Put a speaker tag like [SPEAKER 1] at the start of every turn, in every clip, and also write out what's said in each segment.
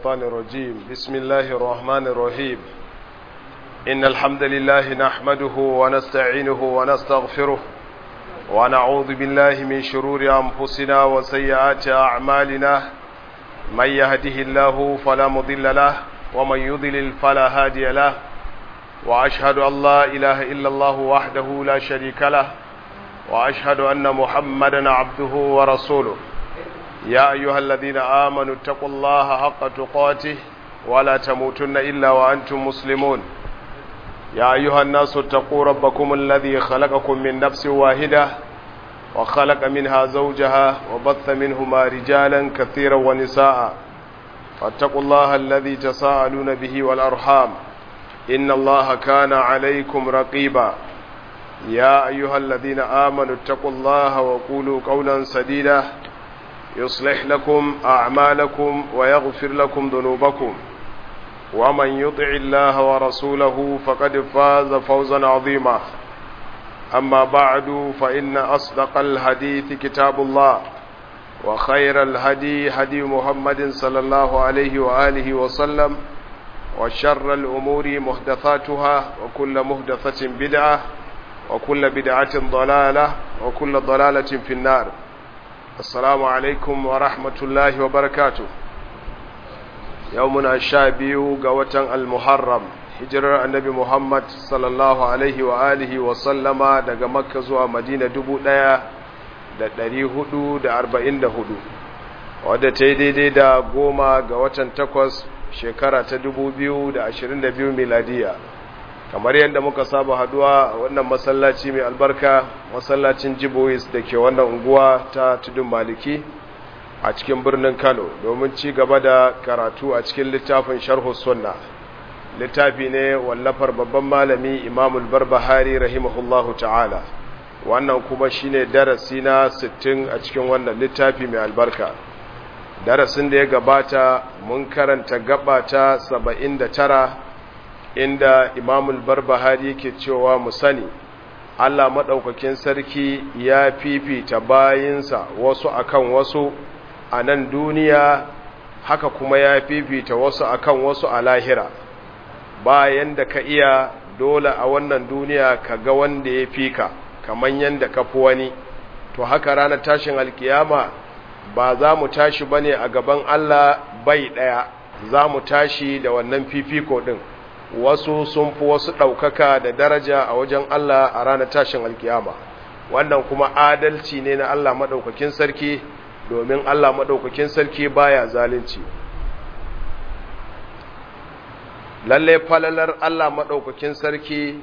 [SPEAKER 1] الشيطان الرجيم بسم الله الرحمن الرحيم إن الحمد لله نحمده ونستعينه ونستغفره ونعوذ بالله من شرور أنفسنا وسيئات أعمالنا من يهده الله فلا مضل له ومن يضلل فلا هادي له وأشهد أن لا إله إلا الله وحده لا شريك له وأشهد أن محمدا عبده ورسوله يا أيها الذين آمنوا اتقوا الله حق تقاته ولا تموتن إلا وأنتم مسلمون يا أيها الناس اتقوا ربكم الذي خلقكم من نفس واحدة وخلق منها زوجها وبث منهما رجالا كثيرا ونساء فاتقوا الله الذي تساءلون به والأرحام إن الله كان عليكم رقيبا يا أيها الذين آمنوا اتقوا الله وقولوا قولا سديدا يصلح لكم أعمالكم ويغفر لكم ذنوبكم ومن يطع الله ورسوله فقد فاز فوزا عظيما أما بعد فإن أصدق الحديث كتاب الله وخير الهدي هدي محمد صلى الله عليه وآله وسلم وشر الأمور محدثاتها وكل محدثة بدعة وكل بدعة ضلالة وكل ضلالة في النار السلام عليكم ورحمة الله وبركاته يومنا الشابي قوة المحرم hijirar annabi Muhammad sallallahu alaihi wa alihi wa sallama daga Makka zuwa Madina dubu ɗaya da ɗari hudu da arba'in da hudu wadda ta yi daidai da goma ga watan takwas shekara ta dubu biyu da ashirin da biyu miladiya kamar yadda muka saba haduwa wannan masallaci mai albarka masallacin jibois da ke wannan unguwa ta tudun maliki a cikin birnin kano domin ci gaba da karatu a cikin littafin sharhu sunna littafi ne wallafar babban malami imamul barbahari rahimahullahu ta'ala wannan kuma shine darasi na 60 a cikin wannan littafi mai albarka darasin da ya gabata mun karanta gaba ta 79 inda imamul barbahari ke cewa mu sani Allah maɗaukakin sarki ya fifita bayinsa wasu akan wasu a nan duniya haka kuma ya fifita wasu akan wasu a lahira bayan da ka iya dole a wannan duniya ka ga wanda ya fi ka kamar yadda ka fi wani to haka ranar tashin alkiyama ba za mu tashi bane a gaban Allah bai ɗaya za mu tashi da wannan fifiko ɗin wasu sun fi wasu ɗaukaka da daraja a wajen Allah a ranar tashin alkiyama wannan kuma adalci ne na Allah maɗaukakin sarki domin Allah maɗaukakin sarki baya zalunci lalle falalar Allah maɗaukakin sarki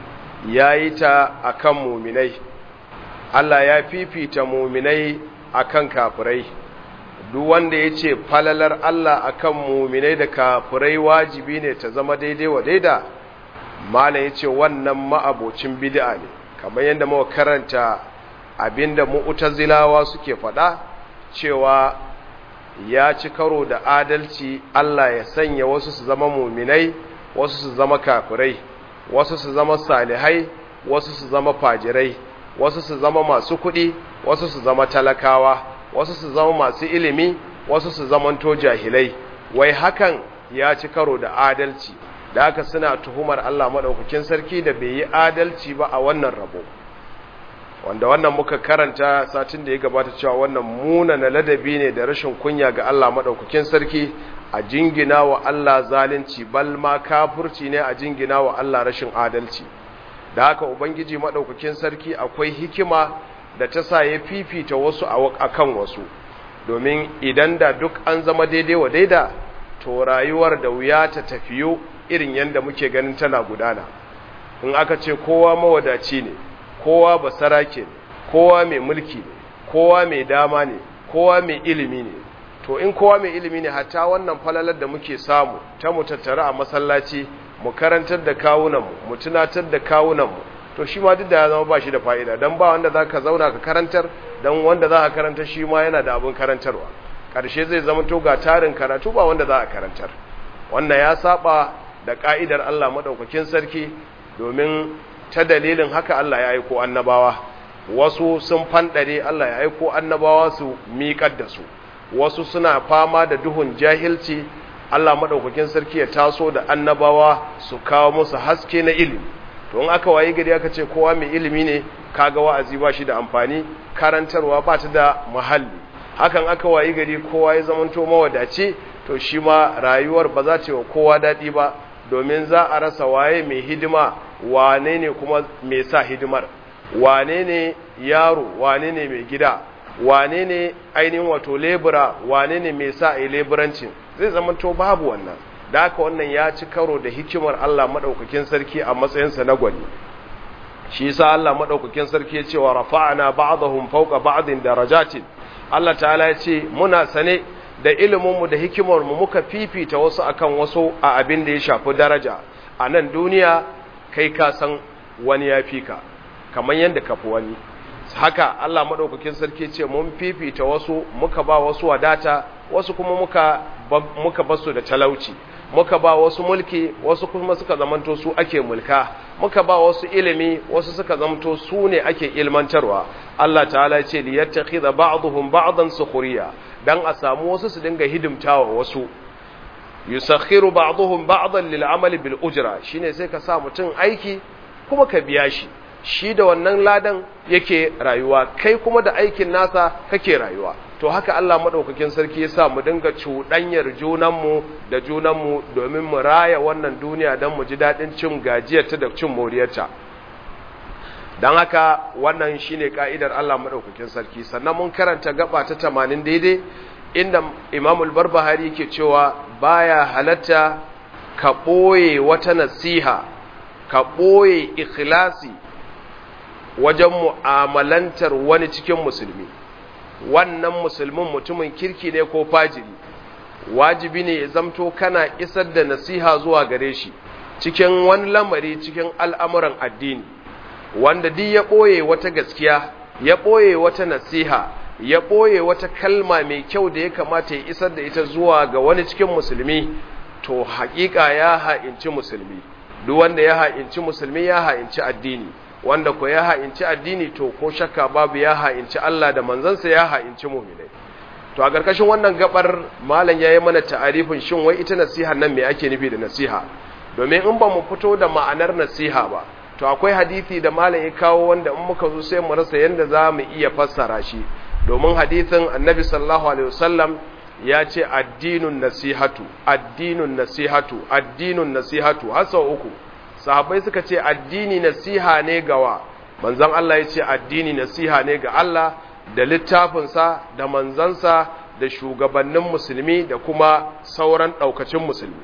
[SPEAKER 1] ya yi ta a kan muminai Allah ya fifita muminai a kan kafirai duk wanda ya ce falalar Allah a kan muminai da kafirai wajibi ne ta zama daidai wa daida malam ya ce wannan ma'abocin bid'a ne kamar yadda muka karanta abinda mu'tazilawa suke faɗa cewa ya ci karo da adalci Allah ya sanya wasu su zama muminai wasu su zama kafirai wasu su zama salihai wasu su zama fajirai wasu su zama masu kuɗi wasu su zama talakawa wasu su zama masu ilimi wasu su zamanto jahilai wai hakan ya ci karo da adalci da haka suna tuhumar Allah maɗaukakin sarki da bai yi adalci ba a wannan rabo wanda wannan muka karanta satin da ya gabata cewa wannan munana ladabi ne da rashin kunya ga Allah maɗaukakin sarki a jingina wa Allah zalunci bal ma kafurci ne a jingina wa Allah rashin adalci da haka ubangiji maɗaukakin sarki akwai hikima da ta sa ya fifita wasu a kan wasu domin idan da duk an zama daidai wa daida to rayuwar da wuya ta tafiyo irin yadda muke ganin tana gudana in aka ce kowa mawadaci ne kowa basarake ne kowa mai mulki ne kowa mai dama ne kowa mai ilimi ne to in kowa mai ilimi ne hatta wannan falalar da muke samu ta mu tattara a masallaci mu karantar da kawunanmu mu tunatar da kawunanmu to shi ma duk da ya zama ba shi da fa'ida don ba wanda za ka zauna ka karantar don wanda za ka karantar shi ma yana da abin karantarwa ƙarshe zai zama to ga tarin karatu ba wanda za a karantar wannan ya saba da ƙa'idar Allah maɗaukakin sarki domin ta dalilin haka Allah ya aiko annabawa wasu sun fanɗare Allah ya aiko annabawa su miƙar da su wasu suna fama da duhun jahilci Allah madaukakin sarki ya taso da annabawa su kawo musu haske na ilimi to in aka wayi gari aka ce kowa mai ilimi ne kaga wa'azi ba shi da amfani karantarwa ba ta da muhalli hakan aka wayi gari kowa ya zamanto mawadaci to shi ma rayuwar ba za ta yi wa kowa daɗi ba domin za a rasa waye mai hidima wane ne kuma mai sa hidimar wane ne yaro wane ne mai gida wane ne ainihin wato lebura wane ne mai sa a leburancin zai zamanto babu wannan da haka wannan ya ci karo da hikimar Allah maɗaukakin sarki a matsayinsa na gwani shi yasa Allah maɗaukakin sarki ya ce wa rafa'ana ba'dahum fawqa ba'din darajatin Allah ta'ala ya ce muna sane da iliminmu da hikimarmu muka fifita wasu akan wasu a abin da ya shafi daraja a nan duniya kai ka san wani ya fi ka kamar yadda ka fi wani haka Allah maɗaukakin sarki ce mun fifita wasu muka ba wasu wadata wasu kuma muka muka basu da talauci muka ba wasu mulki wasu kuma suka zamanto su ake mulka muka ba wasu ilimi wasu suka zamanto su ne ake ilmantarwa Allah ta'ala ce li yattakhidha ba'dhum ba'dan sukhriya dan a samu wasu su dinga hidimtawa wasu yusakhiru ba'dhum ba'dan lil amali bil ujra shine sai ka sa mutun aiki kuma ka biya shi shi da wannan ladan yake rayuwa kai kuma da aikin nasa kake rayuwa to haka Allah madaukakin sarki yasa mu dinga cuɗanyar junanmu da junanmu domin mu raya wannan duniya don mu ji daɗin cin gajiyarta da cin moriyarta don haka wannan shine ka'idar Allah madaukakin sarki sannan mun karanta gaba ta 80 daidai inda Imam al-Barbahari yake cewa baya halatta ka ɓoye wata nasiha ka ɓoye ikhlasi wajen mu'amalantar wani cikin musulmi wannan musulmin mutumin kirki ne ko fajiri wajibi ne ya zamto kana isar da nasiha zuwa gare shi cikin wani lamari cikin al'amuran addini wanda duk ya ɓoye wata gaskiya ya ɓoye wata nasiha ya ɓoye wata kalma mai kyau da ya kamata ya isar da ita zuwa ga wani cikin musulmi to haƙiƙa ya ha'inci musulmi duk wanda ya ha'inci musulmi ya ha'inci addini wanda ko ya ha'inci addini to ko shakka babu ya ha'inci Allah da manzansa ya ha'inci mu'minai to a ƙarƙashin wannan gabar malam ya yi mana ta'arifin shin wai ita nasiha nan me ake nufi da nasiha domin in ba mu fito da ma'anar nasiha ba to akwai hadisi da malam ya kawo wanda in muka zo sai mu rasa yanda za mu iya fassara shi domin hadisin annabi sallallahu alaihi wasallam ya ce addinun nasihatu addinun nasihatu addinun nasihatu har sau uku sahabbai suka ce addini nasiha ne gawa manzon Allah ya ce addini nasiha ne ga Allah da littafinsa da manzansa da shugabannin musulmi da kuma sauran ɗaukacin musulmi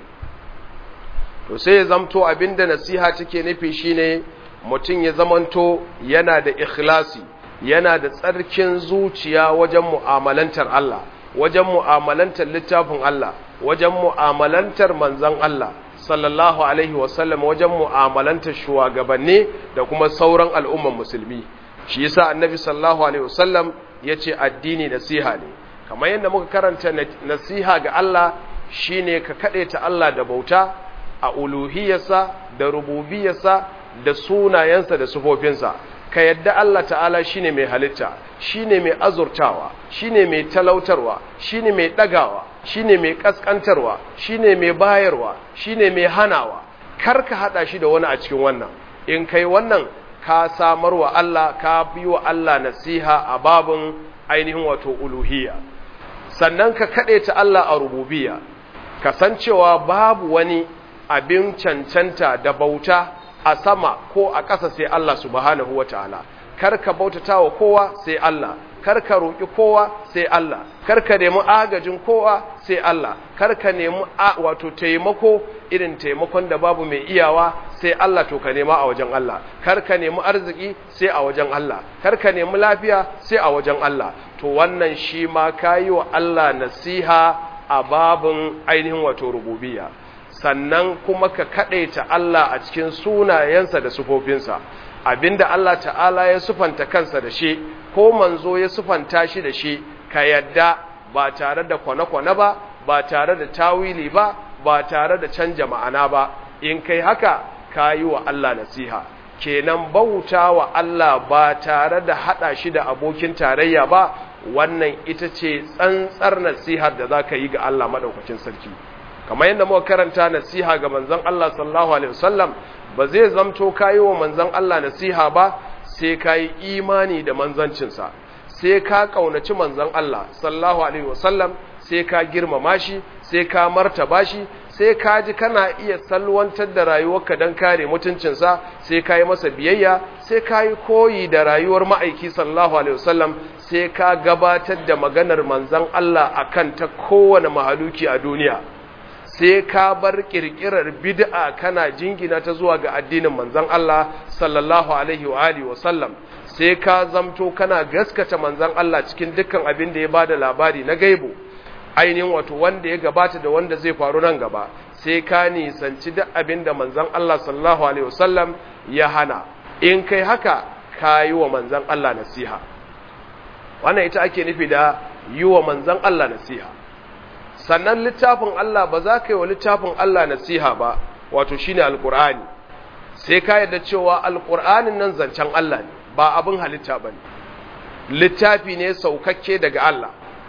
[SPEAKER 1] to sai ya zamto abinda nasiha take nufi shine mutum ya zamanto yana da ikhlasi yana da tsarkin zuciya wajen mu'amalantar Allah wajen mu'amalantar littafin Allah wajen mu'amalantar manzan Allah sallallahu alaihi wasallam wajen mu'amalantar shugabanni da kuma sauran al'umman musulmi shi yasa annabi sallallahu alaihi wasallam yace addini nasiha ne kamar yadda muka karanta nasiha ga Allah shine ka ta Allah da bauta a uluhiyarsa da rububiyarsa da sunayensa da sufofinsa ka yadda Allah ta'ala shine mai halitta shine mai azurtawa shine mai talautarwa shine mai dagawa shine mai kaskantarwa shine mai bayarwa shine mai hanawa kar ka hada shi da wani a cikin wannan in kai wannan ka samar wa Allah ka bi wa Allah nasiha a babin ainihin wato uluhiyya sannan ka kade ta Allah a rububiyya kasancewa babu wani abin cancanta da bauta a sama ko a ƙasa sai Allah subhanahu wataala kar ka bautata wa kowa sai Allah kar ka roƙi kowa sai Allah kar ka nemi agajin kowa sai Allah kar ka nemi wato taimako irin taimakon da babu mai iyawa sai Allah to ka nema a wajen Allah kar ka nemi arziki sai a wajen Allah kar ka nemi lafiya sai a wajen Allah to wannan shi ma kayi wa Allah nasiha a babin ainihin wato rububiyya sannan kuma ka kaɗaita Allah a cikin sunayensa da sufofinsa abinda Allah ta'ala ya sufanta kansa da shi ko manzo ya sufanta shi da shi ka yadda ba tare da kwane-kwane ba ba tare da tawili ba ba tare da canja ma'ana ba in kai haka ka yi wa Allah nasiha kenan bauta wa Allah ba tare da haɗa shi da abokin tarayya ba wannan ita ce tsantsar nasihar da za ka yi ga Allah maɗaukacin sarki kamar yadda muka karanta nasiha ga manzon Allah sallallahu alaihi wasallam ba zai zamto kayi wa manzon Allah nasiha ba sai kayi imani da manzancinsa sai ka kaunaci manzon Allah sallallahu alaihi wasallam sai ka girmama shi sai ka martaba shi sai ka ji kana iya salwantar da rayuwarka don kare mutuncinsa sai ka yi masa biyayya sai ka yi koyi da rayuwar ma'aiki sallallahu alaihi wasallam sai ka gabatar da maganar manzon Allah akan ta kowane mahaluki a duniya sai ka bar kirkirar bid'a kana jingina ta zuwa ga addinin manzon Allah sallallahu alaihi wa alihi wasallam sai ka zamto kana gaskata manzon Allah cikin dukkan abin da ya bada labari na gaibu ainihin wato wanda ya gabata da wanda zai faru nan gaba sai ka nisanci duk abin da manzon Allah sallallahu alaihi wasallam ya hana in kai haka ka yi wa manzon Allah nasiha wannan ita ake nufi da yi wa manzon Allah nasiha sannan littafin Allah ba za ka yi wa littafin Allah nasiha ba wato shine alqur'ani sai ka yarda cewa alqur'anin nan zancen Allah ne ba abin halitta bane littafi ne saukakke daga Allah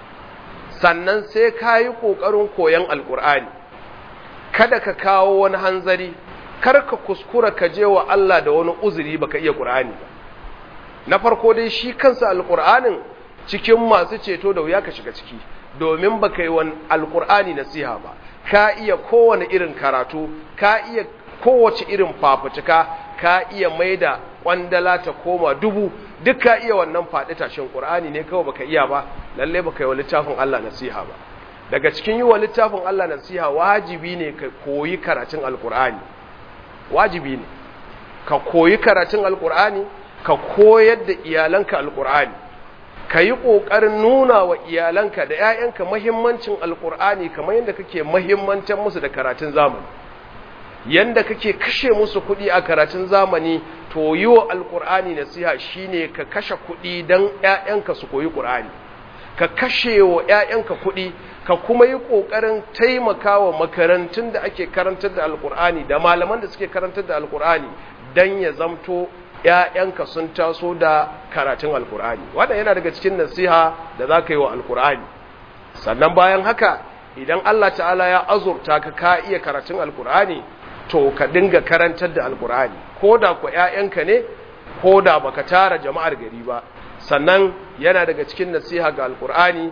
[SPEAKER 1] sannan sai ka yi ƙoƙarin koyon alƙur'ani kada ka kawo wani hanzari kar ka kuskura ka je wa Allah da wani uzuri baka iya ƙur'ani ba na farko dai shi kansa alƙur'anin cikin masu ceto da wuya ka shiga ciki domin baka yi wani alƙur'ani nasiha ba ka iya kowane irin karatu ka iya kowace irin fafutuka ka iya maida kwandala ta koma dubu duk ka iya wannan faɗi tashin ƙur'ani ne kawai baka iya ba lalle baka yi wa littafin Allah nasiha ba daga cikin yi wa littafin Allah nasiha wajibi ne ka koyi karatun alƙur'ani wajibi ne ka koyi karatun alƙur'ani ka koyar da iyalanka alƙur'ani ka yi ƙoƙarin nuna wa iyalanka da 'ya'yanka mahimmancin alƙur'ani kamar yadda kake mahimmantar musu da karatun zamani yanda kake kashe musu kuɗi a karatun zamani to yi wa alƙur'ani nasiha shine ka kashe kuɗi don ‘ya'yanka su koyi ƙur'ani ka kashe wa ‘ya'yanka kuɗi ka kuma yi ƙoƙarin taimaka wa makarantun da ake karantar da alƙur'ani da malaman da suke karantar da alƙur'ani don ya zamto ‘ya'yanka sun taso da karatun alƙur'ani wannan yana daga cikin nasiha da za ka yi wa alƙur'ani sannan bayan haka idan Allah ta'ala ya azurta ka ka iya karatun alƙur'ani to ka dinga karantar da alkur'ani ko da ku ‘ya'yanka ne ko da baka tara jama'ar gari ba sannan yana daga cikin nasiha ga alkur'ani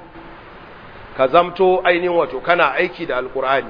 [SPEAKER 1] ka zamto ainihin wato kana aiki da alkur'ani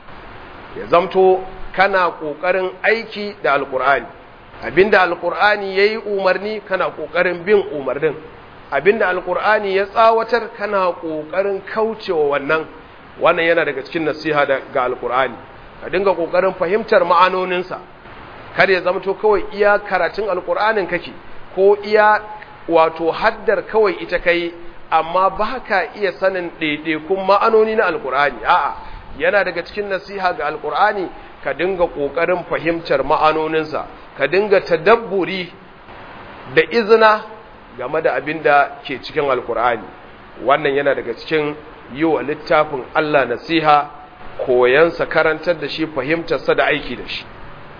[SPEAKER 1] ya zamto kana ƙoƙarin aiki da alkur'ani abinda alkur'ani ya yi umarni kana ƙoƙarin bin umarnin abinda alkur'ani ya tsawatar kana ƙoƙarin kaucewa wannan wannan yana daga cikin nasiha ga alkur'ani ka dinga kokarin fahimtar ma'anoninsa kar ya zama to kawai iya karatun alkur'anin kake ko iya wato haddar kawai ita kai amma ba ka iya sanin ɗaiɗaikun ma'anoni na alkur'ani a'a yana daga cikin nasiha ga alkur'ani ka dinga kokarin fahimtar ma'anoninsa ka dinga tadabburi da izina game da abin da ke cikin alkur'ani wannan yana daga cikin yi wa littafin Allah nasiha koyansa karantar da shi fahimtarsa da aiki da shi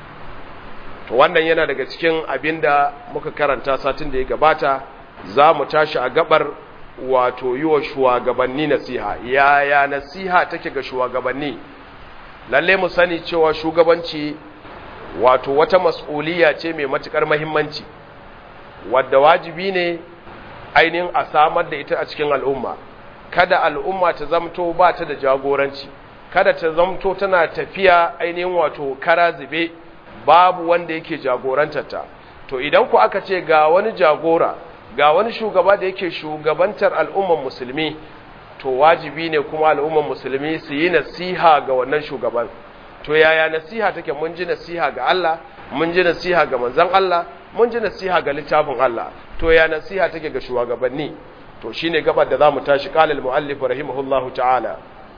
[SPEAKER 1] to wannan yana daga cikin abin da muka karanta satin da ya gabata za mu tashi a gabar wato yi wa shugabanni nasiha yaya nasiha take ga shugabanni lalle mu sani cewa shugabanci wato wata mas'uliya ce mai matukar mahimmanci wadda wajibi ne ainihin a samar da ita a cikin al'umma kada al'umma ta zamto ba ta da jagoranci kada ta zamto tana tafiya ainihin wato kara zube babu wanda yake jagorantarta to idan ku aka ce ga wani jagora ga wani shugaba da yake shugabantar al'umman musulmi to wajibi ne kuma al'umman musulmi su yi nasiha ga wannan shugaban to yaya nasiha take mun ji nasiha ga Allah mun ji nasiha ga manzon Allah mun ji nasiha ga littafin Allah to ya nasiha take ga shugabanni to shine gabar da zamu tashi qala al-muallif rahimahullahu ta'ala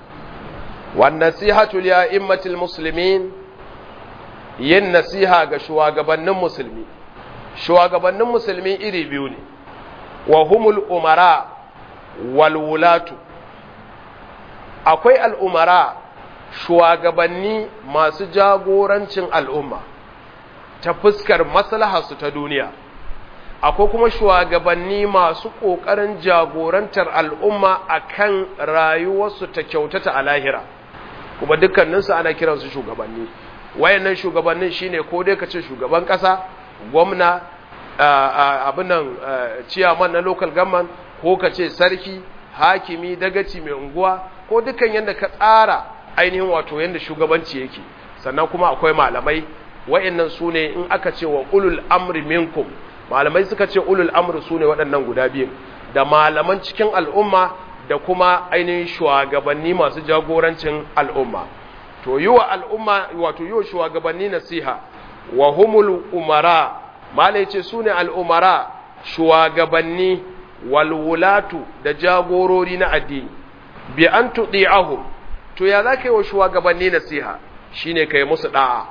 [SPEAKER 1] wan nasihatu li a'immatil muslimin yin nasiha ga shugabannin musulmi shugabannin musulmi iri biyu ne wa humul umara wal wulatu akwai al'umara shugabanni masu jagorancin al'umma ta fuskar maslaharsu ta duniya akwai kuma shugabanni masu ƙoƙarin jagorantar al'umma a kan rayuwarsu ta kyautata a lahira kuma dukkaninsu ana kiransu shugabanni wayannan shugabannin shine ko dai ka ce shugaban kasa gwamna abin nan ciyaman na local government ko ka ce sarki hakimi dagaci mai unguwa ko dukkan yadda ka tsara ainihin wato yadda shugabanci yake sannan kuma akwai malamai wayannan su ne in aka ce wa ulul amri minkum malamai suka ce ulul amri su ne waɗannan guda biyun da malaman cikin al'umma da kuma ainihin shugabanni masu jagorancin al'umma to yi wa al'umma wato yi wa shugabanni nasiha wa humul umara malai ce su ne al'umara shugabanni walwulatu da jagorori na addini bi an tuɗi ahum to ya za ka yi wa shugabanni nasiha shi ne ka yi musu ɗa'a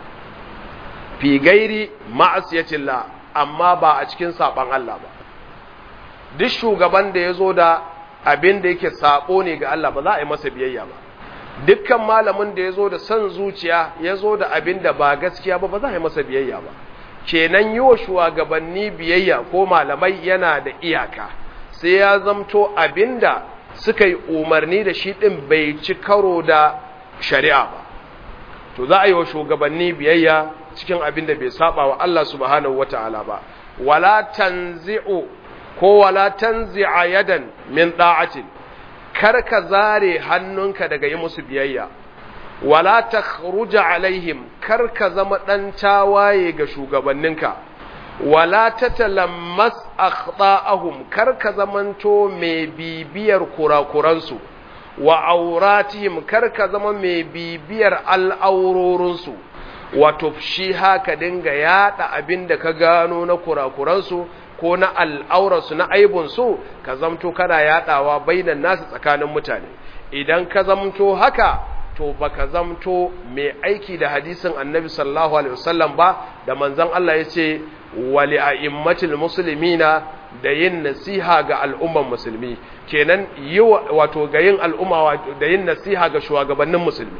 [SPEAKER 1] fi gairi ma'asiyacillah amma ba a cikin saɓan Allah ba duk shugaban da ya zo da abin da yake saɓo ne ga Allah ba za a yi masa biyayya ba dukkan malamin da ya zo da son zuciya ya zo da abin da ba gaskiya ba ba za a yi masa biyayya ba kenan yi wa shugabanni biyayya ko malamai yana da iyaka sai ya zamto abin da suka yi umarni da shi ɗin bai ci karo da shari'a ba to za a yi wa shugabanni biyayya cikin abin da bai saba wa Allah subhanahu wata'ala ba wala tanzi'u ko wala tanzi'a yadan min da'atin kar ka zare hannunka daga yi musu biyayya wala takhruja alaihim kar ka zama dan tawaye ga shugabanninka wala tatalammas akhta'ahum kar ka zamanto mai bibiyar kurakuransu wa auratihim kar ka zama mai bibiyar al'aurorinsu wato shi haka dinga yada abin da ka gano na kurakuransu ko na al'aurarsu na aibunsu ka zamto kana yadawa bainan nasu tsakanin mutane idan ka zamto haka to baka zamto mai aiki da hadisin annabi sallallahu alaihi wasallam ba da manzon Allah ya ce wali a'immatil muslimina da yin nasiha ga al'umman musulmi kenan yi wato ga yin al'umma da yin nasiha ga shugabannin musulmi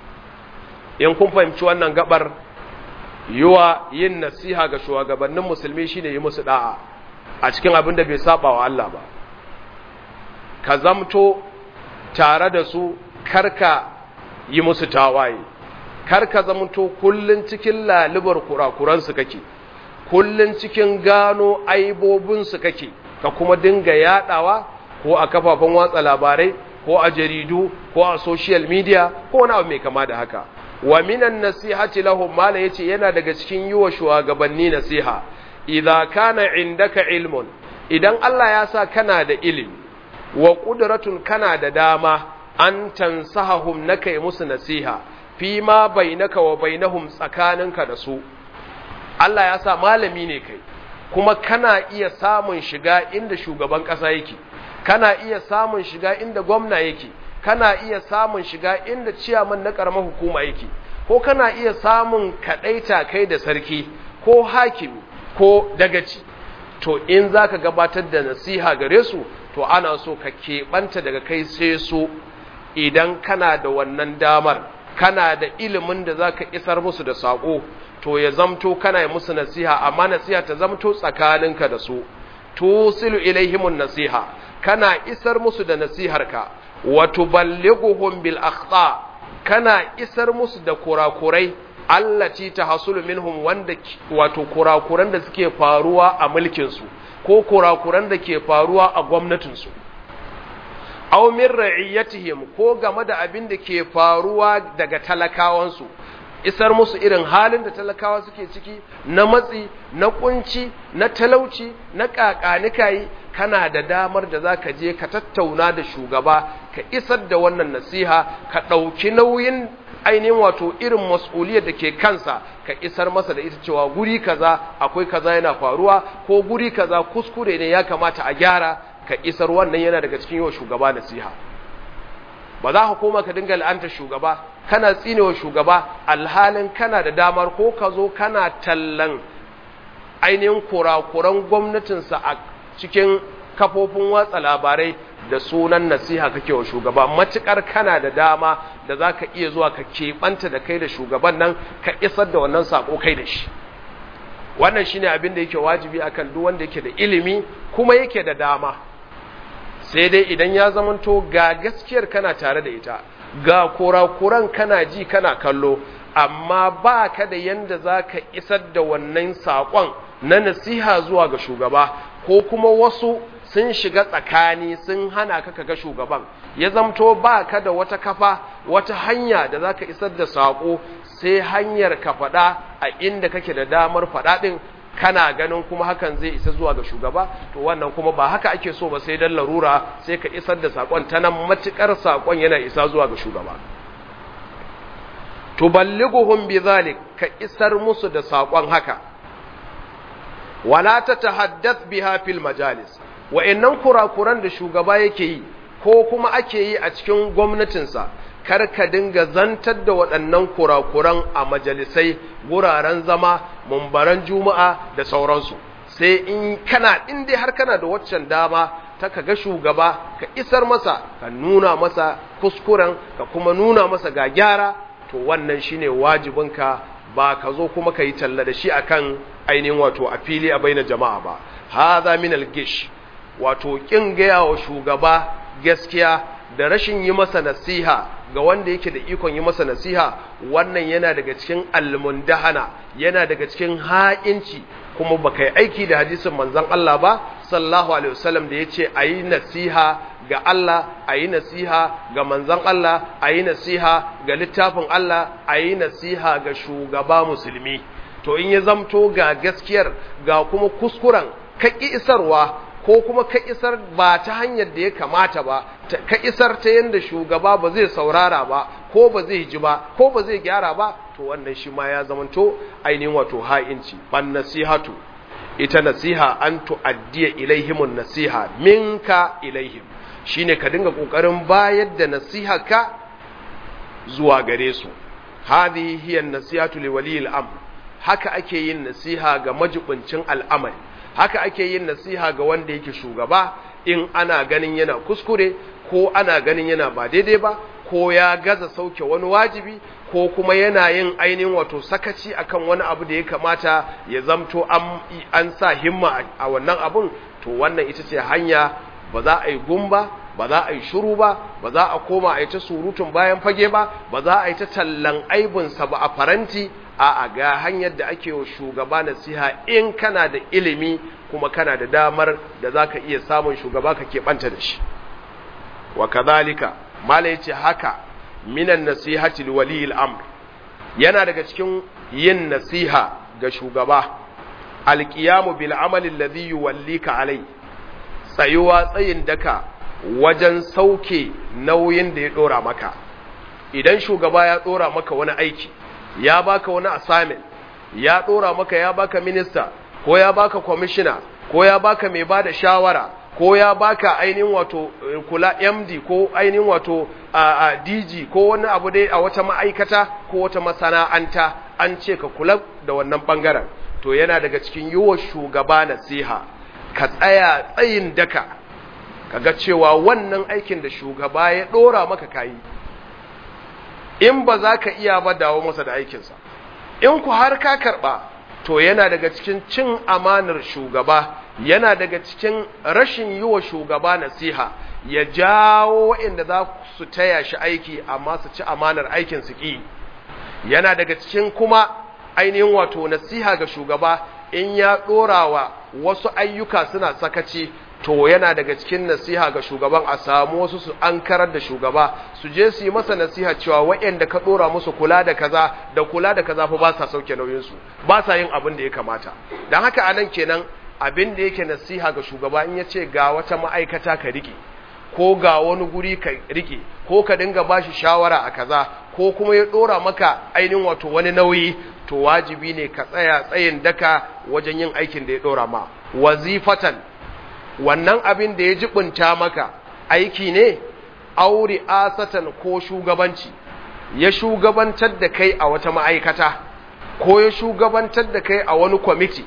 [SPEAKER 1] in kun fahimci wannan gabar yiwa yin nasiha ga shugabannin musulmi shine yi musu da'a a cikin abin da bai saba wa Allah ba ka zamto tare da su karka yi musu tawaye karka zamto kullun cikin lalubar kurakuransu kake kullun cikin gano aibobinsu kake ka kuma dinga yadawa ko a kafafen watsa labarai ko a jaridu ko a social media ko wani abu mai kama da haka wa minan nasihati lahum mala yace yana daga cikin yiwa shugabanni nasiha idza kana indaka ilmun idan Allah ya sa kana da ilimi wa qudratun kana da dama an tansahahum nakai musu nasiha fi ma bainaka wa bainahum tsakaninka da su Allah ya sa malami ne kai kuma kana iya samun shiga inda shugaban ƙasa yake kana iya samun shiga inda gwamna yake kana iya samun shiga inda ciyaman na ƙaramar hukuma yake ko kana iya samun kaɗaita kai da sarki ko hakimi ko dagaci to in za ka gabatar da nasiha gare su to ana so ka keɓanta daga kai sai su idan kana da wannan damar kana da ilimin da za ka isar musu da saƙo to ya zamto kana yi musu nasiha amma nasiha ta zamto tsakaninka da su tusilu ilaihimun nasiha kana isar musu da nasiharka wa tuballighuhum bil akhta kana isar musu da kurakurai allati tahsulu minhum wanda wato kurakuran da suke faruwa a mulkin su ko kurakuran da ke faruwa a gwamnatin su aw min ra'iyatihim ko game da abin da ke faruwa daga talakawan su isar musu irin halin da talakawa suke ciki na matsi na kunci na talauci na kakanikayi kana da damar da za ka je ka tattauna da shugaba ka isar da wannan nasiha ka ɗauki nauyin ainihin wato irin mas'uliyar da ke kansa ka isar masa da ita cewa guri kaza akwai kaza yana faruwa ko guri kaza kuskure ne ya kamata a gyara ka isar wannan yana daga cikin yawa shugaba nasiha ba za ka koma ka dinga la'anta shugaba kana tsinewa shugaba alhalin kana da damar ko ka zo kana tallan ainihin kurakuran gwamnatinsa a cikin kafofin watsa labarai da sunan nasiha kake wa shugaba matukar kana da dama da za ka iya zuwa ka keɓanta da kai da shugaban nan ka isar da wannan sako kai da shi wannan shine abin da yake wajibi akan duk wanda yake da ilimi kuma yake da dama sai dai idan ya zamanto ga gaskiyar kana tare da ita ga kurakuran kana ji kana kallo amma ba ka da yanda za ka isar da wannan saƙon na nasiha zuwa ga shugaba ko kuma wasu sun shiga tsakani sun hana ka ga shugaban ya zamto ba ka da wata kafa wata hanya da za ka isar da saƙo sai hanyar ka faɗa a inda kake da damar faɗa ɗin kana ganin kuma hakan zai isa zuwa ga shugaba to wannan kuma ba haka ake so ba sai dan larura sai ka isar da saƙon ta nan matuƙar saƙon yana isa zuwa ga shugaba tuballighuhum bidhalik ka isar musu da saƙon haka wala tatahaddath biha fil majalis wa'annan kurakuran da shugaba yake yi ko kuma ake yi a cikin gwamnatinsa kar ka dinga zantar da waɗannan kurakuran a majalisai wuraren zama mumbaran juma'a da sauransu sai in kana in dai har kana da waccan dama ta ka ga shugaba ka isar masa ka nuna masa kuskuren ka kuma nuna masa ga gyara to wannan shine wajibinka ba ka zo kuma ka yi talla da shi akan ainihin wato a fili a baina jama'a ba hadha min al-gish wato kin gaya wa shugaba gaskiya da rashin yi masa nasiha ga wanda yake da ikon yi masa nasiha wannan yana daga cikin almundahana yana daga cikin ha'inci kuma baka yi aiki da hadisin manzon Allah ba sallallahu alaihi wasallam da yace ayi nasiha ga Allah ayi nasiha ga manzon Allah ayi nasiha ga littafin Allah ayi nasiha ga shugaba musulmi to in ya zamto ga gaskiyar ga kuma kuskuren ka isarwa ko kuma ka isar ba ta hanyar da ya kamata ba ka isar ta yadda shugaba ba zai saurara ba ko ba zai ji ba ko ba zai gyara ba to wannan shi ma ya zamanto ainihin wato ha'inci ban nasihatu ita nasiha an tu'addiya ilaihimun nasiha minka ilaihim shine ka dinga kokarin bayar da nasiha ka zuwa gare su hadhihi hiya nasihatu liwali al-amr haka ake yin nasiha ga majibincin al'amari haka ake yin nasiha ga wanda yake shugaba in ana ganin yana kuskure ko ana ganin yana ba daidai ba ko ya gaza sauke wani wajibi ko kuma yana yin ainihin wato sakaci akan wani abu da ya kamata ya zamto an, an sa himma a wannan abun to wannan ita ce hanya ba za a yi gumba ba za a yi shuru ba ba za a koma a yi ta surutun bayan fage ba ba za a yi ta tallan aibinsa ba a faranti a ga hanyar da ake wa shugaba nasiha in kana da ilimi kuma kana da damar da za ka iya samun shugaba ka keɓanta da shi wa kazalika mala yace haka minan nasihati liwali al'amr yana daga cikin yin nasiha ga shugaba alqiyamu bil amali alladhi yuwallika alai tsayuwa tsayin daka wajen sauke nauyin da ya dora maka idan shugaba ya dora maka wani aiki ya baka wani assignment ya dora maka ya baka minister ko ya baka commissioner ko ya baka mai bada shawara ko ya baka ainihin wato kula MD ko ainihin wato a, DG ko wani abu dai a wata ma'aikata ko wata masana'anta an ce ka kula da wannan bangaren to yana daga cikin yiwa shugaba nasiha ka tsaya tsayin daka kaga cewa wannan aikin da shugaba ya dora maka kayi in ba za ka iya ba dawo masa da aikinsa in ku har ka karɓa to yana daga cikin cin amanar shugaba yana daga cikin rashin yi wa shugaba nasiha ya jawo waɗanda za su taya shi aiki amma su ci amanar aikin su ƙi yana daga cikin kuma ainihin wato nasiha ga shugaba in ya ɗora wa wasu ayyuka suna sakaci to yana daga cikin nasiha ga shugaban a samu wasu su an karar da shugaba su je su yi masa nasiha cewa waɗanda ka ɗora musu kula da kaza da kula da kaza fa ba sa sauke nauyinsu ba sa yin abin da ya kamata don haka anan kenan abin da yake nasiha ga shugaba in ya ce ga wata ma'aikata ka rike ko ga wani guri ka rike ko ka dinga bashi shawara a kaza ko kuma ya ɗora maka ainihin wato wani nauyi to wajibi ne ka tsaya tsayin daka wajen yin aikin da ya ɗora ma wazifatan wannan abin da ya jibinta maka aiki ne auri asatan ko shugabanci ya shugabantar da kai a wata ma'aikata ko ya shugabantar da kai a wani kwamiti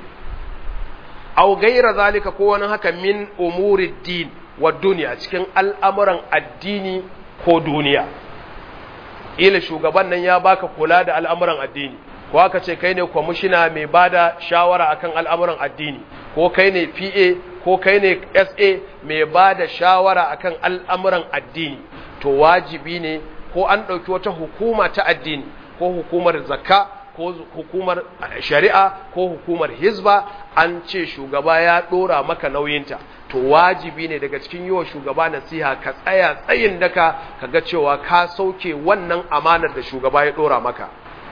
[SPEAKER 1] au gaira zalika ko wani haka min umuri din wa duniya cikin al'amuran addini ko duniya ila shugaban nan ya baka kula da al'amuran addini ko aka ce kai ne kwamishina mai bada shawara akan al'amuran addini ko kai ne PA ko kai ne SA mai bada shawara akan al'amuran addini to wajibi ne ko an ɗauki wata hukuma ta addini ko hukumar zakka ko hukumar shari'a ko hukumar hizba an ce shugaba ya ɗora maka nauyinta to wajibi ne daga cikin yiwa shugaba nasiha ka tsaya tsayin daka ka ga cewa ka sauke wannan amanar da shugaba ya ɗora maka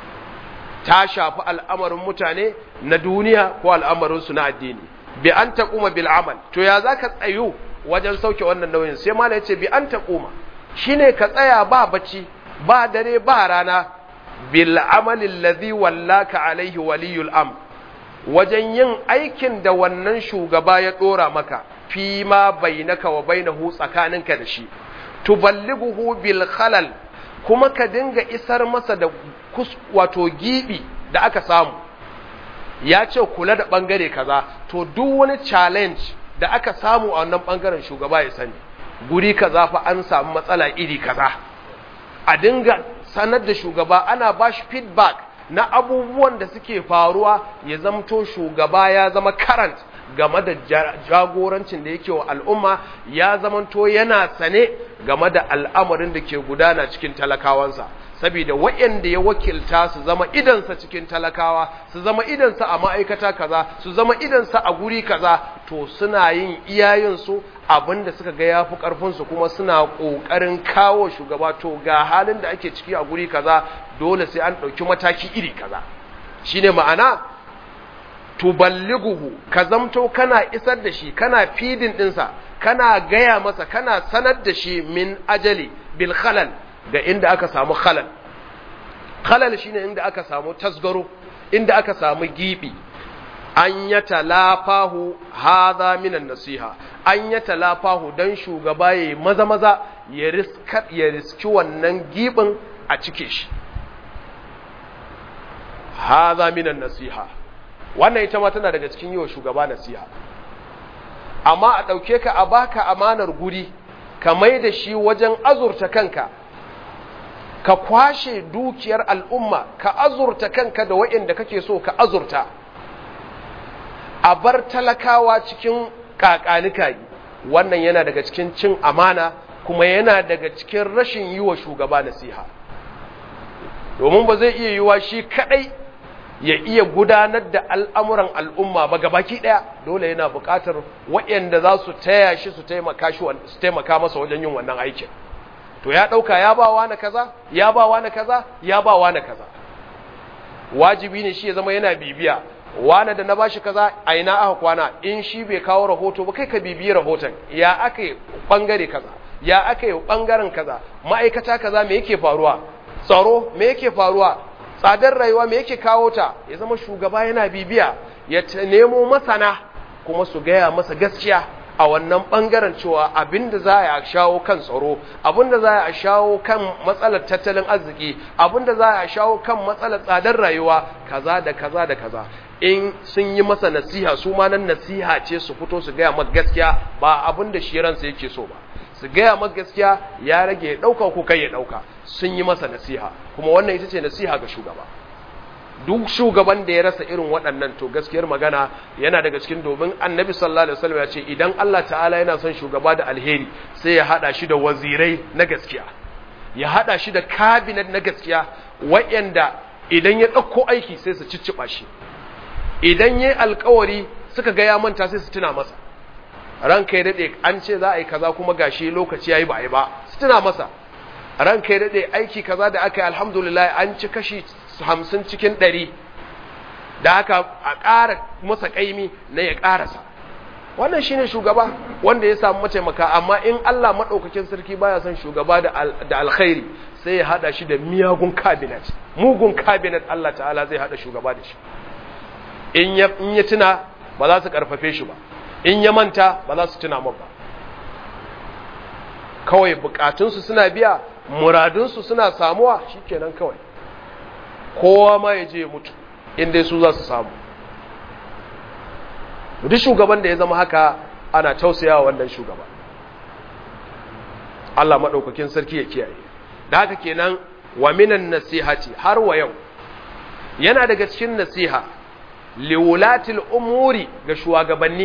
[SPEAKER 1] ta shafi al'amarin mutane na duniya ko al'amarinsu na addini bi an taƙuma bil amal to ya za ka tsayu wajen sauke wannan nauyin sai mala ya ce bi an taƙuma shi ne ka tsaya ba bacci ba dare ba rana bil amalin ladhi wallaka alaihi waliyul am wajen yin aikin da wannan shugaba ya ɗora maka fi ma bainaka wa bainahu tsakaninka da shi tuballighuhu bil khalal kuma ka dinga isar masa da wato gibi da aka samu ya ce kula da bangare kaza to duk wani challenge da aka samu a wannan bangaren shugaba ya sani guri kaza fa an samu matsala iri kaza a dinga sanar da shugaba ana bashi feedback na abubuwan da suke faruwa ya zamto shugaba ya zama current game da jagorancin da yake wa al'umma ya zamanto yana sane game da al'amarin da ke gudana cikin talakawansa saboda waɗanda ya wakilta su zama idansa cikin talakawa su zama idansa a ma'aikata kaza su zama idansa a guri kaza to suna yin iyayensu abinda suka ga yafi ƙarfinsu kuma suna ƙoƙarin kawo shugaba to ga halin da ake ciki a guri kaza dole sai an ɗauki mataki iri kaza shine ma'ana tuballighuhu ka zamto kana isar da shi kana fidin dinsa kana gaya masa kana sanar da shi min ajali bil khalal ga inda aka samu khalal khalal shine inda aka samu tasgaro inda aka samu gibi an ya talafahu hadha minan nasiha an ya talafahu dan shugaba yayi maza maza ya riska ya riski wannan gibin a cike shi hadha minan nasiha wannan ita ma tana daga cikin yiwa shugaba nasiha amma a ɗauke ka a baka amanar guri ka mai da shi wajen azurta kanka ka kwashe dukiyar al'umma ka azurta kanka da waɗanda kake so ka azurta a bar talakawa cikin ƙaƙanika wannan yana daga cikin cin amana kuma yana daga cikin rashin yi wa shugaba nasiha domin ba zai iya yiwa shi kaɗai ya iya gudanar da al'amuran al'umma ba gabaki ɗaya dole yana buƙatar waɗanda za su taya shi su taimaka masa wajen yin wannan aikin to ya ɗauka ya ba wa na kaza ya ba wa na kaza ya ba wa na kaza wajibi ne shi ya zama yana bibiya wane da na bashi kaza a ina aka kwana in shi bai kawo rahoto ba kai ka bibiyi rahoton ya aka yi ɓangare kaza ya aka yi ɓangaren kaza ma'aikata kaza me yake faruwa tsaro me yake faruwa tsadar rayuwa me yake kawo ta ya zama shugaba yana bibiya ya nemo masana kuma su gaya masa gaskiya a wannan bangaren cewa abinda za a shawo kan tsaro abinda za a shawo kan matsalar tattalin arziki abinda za a shawo kan matsalar tsadar rayuwa kaza da kaza da kaza in sun yi masa nasiha su ma nan nasiha ce su fito su gaya maka gaskiya ba abinda shi ransa yake so ba su gaya maka gaskiya ya rage ya ɗauka ko kai ya ɗauka sun yi masa nasiha kuma wannan ita ce nasiha ga shugaba duk shugaban da ya rasa irin waɗannan to gaskiyar magana yana daga cikin domin annabi sallallahu alaihi wasallam ya ce idan Allah ta'ala yana son shugaba da alheri sai ya hada shi da wazirai na gaskiya ya hada shi da cabinet na gaskiya wayanda idan ya ɗauko aiki sai su cicciɓa shi idan yayi alkawari suka ga ya manta sai su tuna masa ranka ya daɗe an ce za a yi kaza kuma gashi lokaci ya yi ba a yi ba su tuna masa ranka ya daɗe aiki kaza da aka yi alhamdulillah an ci kashi hamsin cikin ɗari da aka a ƙara masa ƙaimi na ya ƙarasa wannan shine shugaba wanda ya samu mataimaka amma in Allah maɗaukakin sarki baya son shugaba da alkhairi sai ya haɗa shi da miyagun cabinet mugun cabinet Allah ta'ala zai haɗa shugaba da shi in ya tuna ba za su ƙarfafe shi ba in ya manta ba za su tuna ba kawai bukatunsu suna biya muradunsu suna samuwa shikenan kawai kowa ma ya je mutu inda su za su samu duk shugaban da ya zama haka ana tausayawa wannan shugaba Allah maɗaukakin sarki ya kiyaye da haka kenan wa minan nasihati har wa yau yana daga cikin nasiha liwulatil umuri ga shugabanni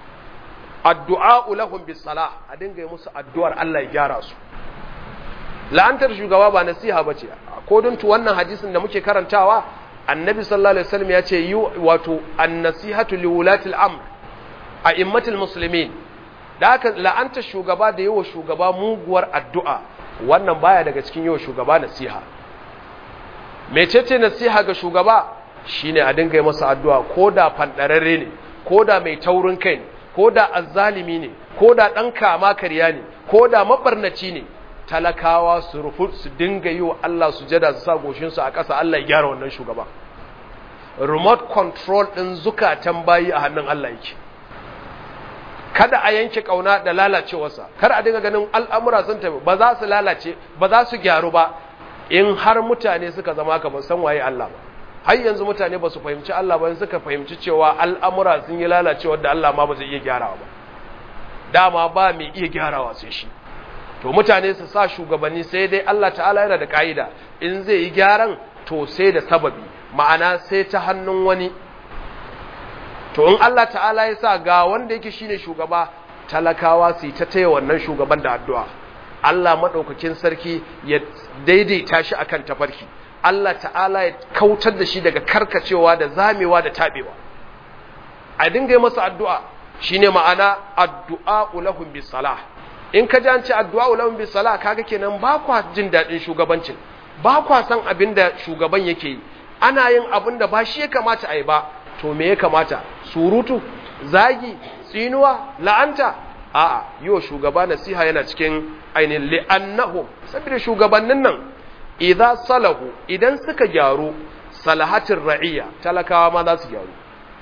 [SPEAKER 1] addu'a lahum bis salah a dinga musu addu'ar Allah ya gyara su la'antar shugaba ba nasiha bace ko don tu wannan hadisin da muke karantawa annabi sallallahu alaihi wasallam ya ce yi wato an-nasihatu liwulati al-amr a immatul muslimin da haka la'antar shugaba da yawa shugaba muguwar addu'a wannan baya daga cikin yawa shugaba nasiha mecece nasiha ga shugaba shine a dinga yi masa addu'a ko da fandararre ne ko da mai taurin kai ne ko da azzalimi ne ko da ɗan kama karya ne ko da mabarnaci ne talakawa su rufu su dinga yi wa Allah su jada su sa goshinsu a ƙasa Allah ya gyara wannan shugaba remote control ɗin zukatan bayi a hannun Allah yake kada a yanke kauna da lalacewarsa kar a dinga ganin al'amura sun tafi ba za su lalace ba za su gyaru ba in har mutane suka zama ka ban san waye Allah ba har yanzu mutane ba su fahimci Allah ba suka fahimci cewa al'amura sun yi lalacewa da Allah ma ba zai iya gyarawa ba dama ba mai iya gyarawa sai shi to mutane su sa shugabanni sai dai Allah ta'ala yana da ka'ida in zai yi gyaran to sai da sababi ma'ana sai ta hannun wani to in Allah ta'ala ya sa ga wanda yake shine shugaba talakawa su yi ta taya wannan shugaban da addu'a Allah maɗaukakin sarki ya daidaita shi akan tafarki Allah ta'ala ya kautar da shi daga karkacewa da zamewa da taɓewa a dinga yi masa addu'a shine ma'ana addu'a ulahum bis salah in ka ji an ce addu'a ulahum bis salah kaga kenan ba kwa jin daɗin shugabancin ba kwa san abin da shugaban yake yi ana yin abin da ba shi ya kamata a yi ba to me ya kamata surutu zagi tsinuwa la'anta a'a yiwa shugaba nasiha yana cikin ainihin li'annahum saboda shugabannin nan idza salahu idan suka gyaru salahatin ra'iyya talakawa ma za su gyaru